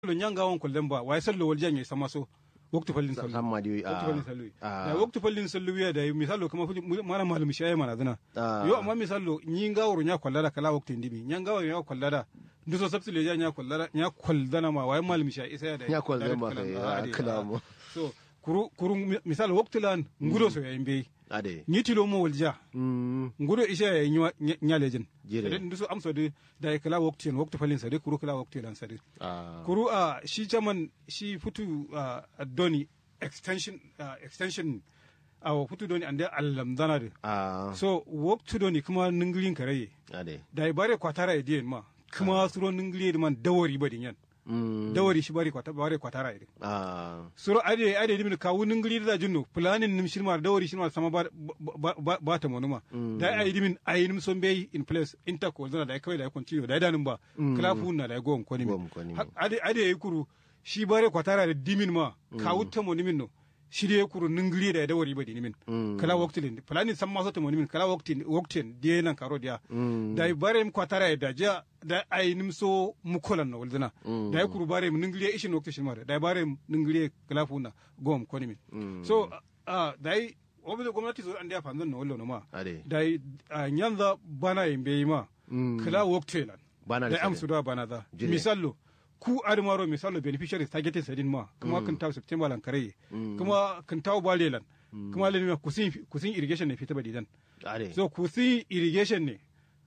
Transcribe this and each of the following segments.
lo nyanga won kollen ba way sallo wal janye sama so waktu fallin sallu samma di waktu fallin sallu ah. da waktu fallin sallu ya da misalo kama fuji mana malum shaye mana dana Ah. yo amma misalo nyi ngawru nya kollara kala waktu ndimi nya ngawru nya kollara nduso sabsi le nya kollara nya koldana ma way malum shaye isa ya da Ya koldana da- ma da- kai, ah, ah, ade, kala ah. mo. so kuru kuru mi- misalo waktu lan ngudo so ya imbe ade nyitilo mo walja mm ngudo isha ya nywa nyalejin Jire. Sade nduso amso de da kala waktu en waktu fallin sade kuru kala waktu lan sade ah kuru a shi chairman shi futu a doni extension ah, extension a futu doni ande allam dana de ah so work to doni kuma ningilin karaye ade da i bare kwatara e dien ma kuma suro ningili man dawari badi yan mm dawari shi bare kwata bare kwatara e ah suro ade ade dimin kawu ningili da jinno planin nim shirma dawari shirma sama ba ba- ba ba ta monuma da ai dimin ai nim son be in place intercol dana da kawai da continue da danin ba klafu na da gon ko Gom ko ni Ha- ade ade yi kuru shi bare kwatara da dimin ma kawu ta mo nimin no shi de kuru ningili da dawari badi nimin Mm. kala waktilin planin san ma so ta mo nimin kala waktin waktin de nan karo dia mm da bare mu kwatara da ja da ai nim so mu kolan na waldana Mm. da ya kuru bare mu ningiliye ishin wakti shi mare da bare mu ningiliye klafu na gom ko nimin Mm. so a da yi obi da gwamnati so an da fanzan na wallo na ma ade da yi a nyanza bana yin bai ma Mm. kala wakti lan Bana da da am sare. su da bana da Jire. misallo ku admaro misallo beneficiaries targeted sadin ma kuma kan taw september lan kare kuma kan taw balelan kuma len kusin kusin irrigation ne fita badidan ade so kusin irrigation ne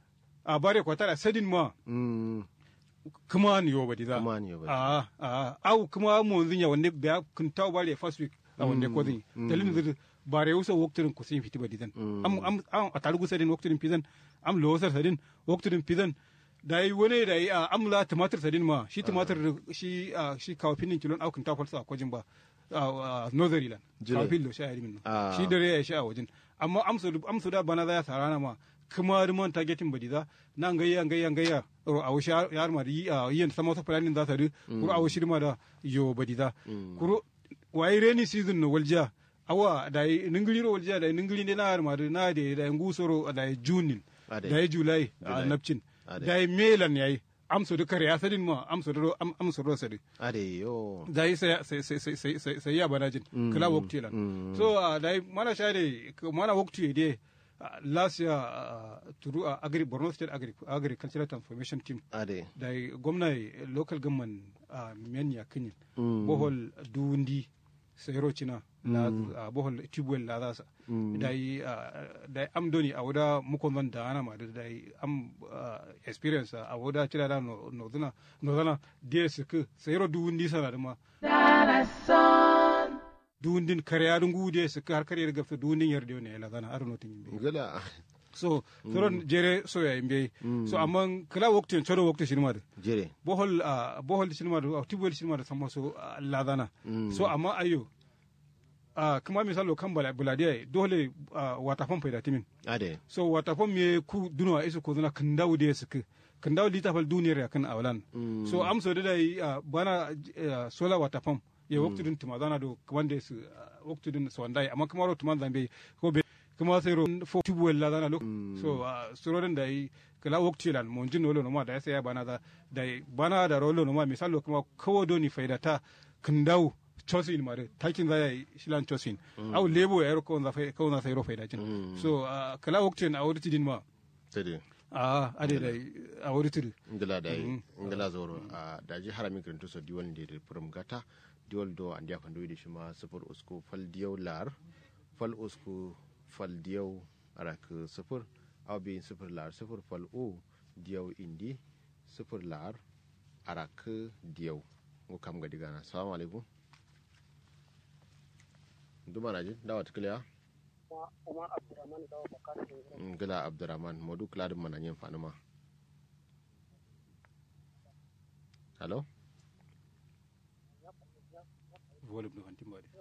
a bare kwatara sadin ma mm kuma ni yo badi za Kuma ni yo badi. a a au kuma mo zinya wande ba kun taw bare first week a wande ko zin dalilin zir bare uso woktirin kusin fiti badi dan am am am a tarugu sadin woktirin pidan am losar sadin woktirin pidan da yi wani da yi a amla tumatir sadin ma shi tumatir shi a shi kawo finin kilon au kun taw falsa a kwajin ba a northern land Jire. kawo filo sha min Ah. shi dare ya sha a wajen amma amsu amsu da bana za ya sarana ma kuma rimon targeting badi za nan gayya gayya gayya ro a wushi yar ma yi a yin sama wata planning za ta ri kuro a wushi ma da yo badi za kuro wai rainy season no walja awa da yi ningiri ro walja da yi ningiri ne na har ma da na da da ngusoro da yi junin Ade. da yi july a July. napcin Ade. da yi melan yayi amsu da kare asadin ma amsu da ro- am- amsu ro sadi ade yo da yi sai sai sai sai sai sai sai ya bana jin kala wakti lan mm. so uh, da yi mana share k- mana wakti de uh, last year uh, turu uh, agri Borno State agri agricultural transformation team ade da yi gwamna yi local government uh, men ya kinyin Mm. bohol dundi sayro cina la uh, bohol tubwell la zasa da yi uh, da yi am doni a wada mukon zan da ana ma da da yi am uh, experience a wada cira da no no zana no zana ds ku sayro dundi sana da ma duundin kareyaaɗo nguude so har kariyere gafta duundin yerde ne ela dana aɗa notin yimɓe gala so soron jere soya e mbeyi so amma kala waktu en coɗo waktu sinimade jere bohol ah, bohol sinimade tibbol sinimade samma so ah, ladana so amma ayo ah, kuma misalo kam bala buladi ay dole ah, wata fam payda timin ade so wata fam ye ku duno a isu ko duna kandawde sik kandaw lita fal duniyar ya kan awlan so am so da yi ah, bana ah, sola wata fam ye waktu dun tuma dana do wande su ah, waktu dun so ndai amma kuma ro tuma zambe ko be kuma sai ro fo tubu la dana lo so ah, suro den dai kala waktu lan mon jin wolo no ma da sai ya bana da dai bana da rolo no ma misalo kuma kawo do ni faida ta kandaw chosin mare takin za yi shilan chosin au lebo ya ro ko na fai ko na sai ro faida jin so ah, kala waktu en awurti din ma tade a ade da a wuri tudu ngala dai ngala zoro a daji harami kirinto so diwal ndi prom gata diwal do andi afan do shi ma sufur usku fal diyaw lar fal usku fal diyaw arak sufur aw bi sufur lar sufur fal o diyaw indi sufur lar arak diyaw ngo kam ga digana assalamu alaikum duma naji dawat kliya Umar Abdurrahman Gawa Bakar ngala abdurrahman modu kladin mananyen fanuma hello volume ɗo hanti mbaɗi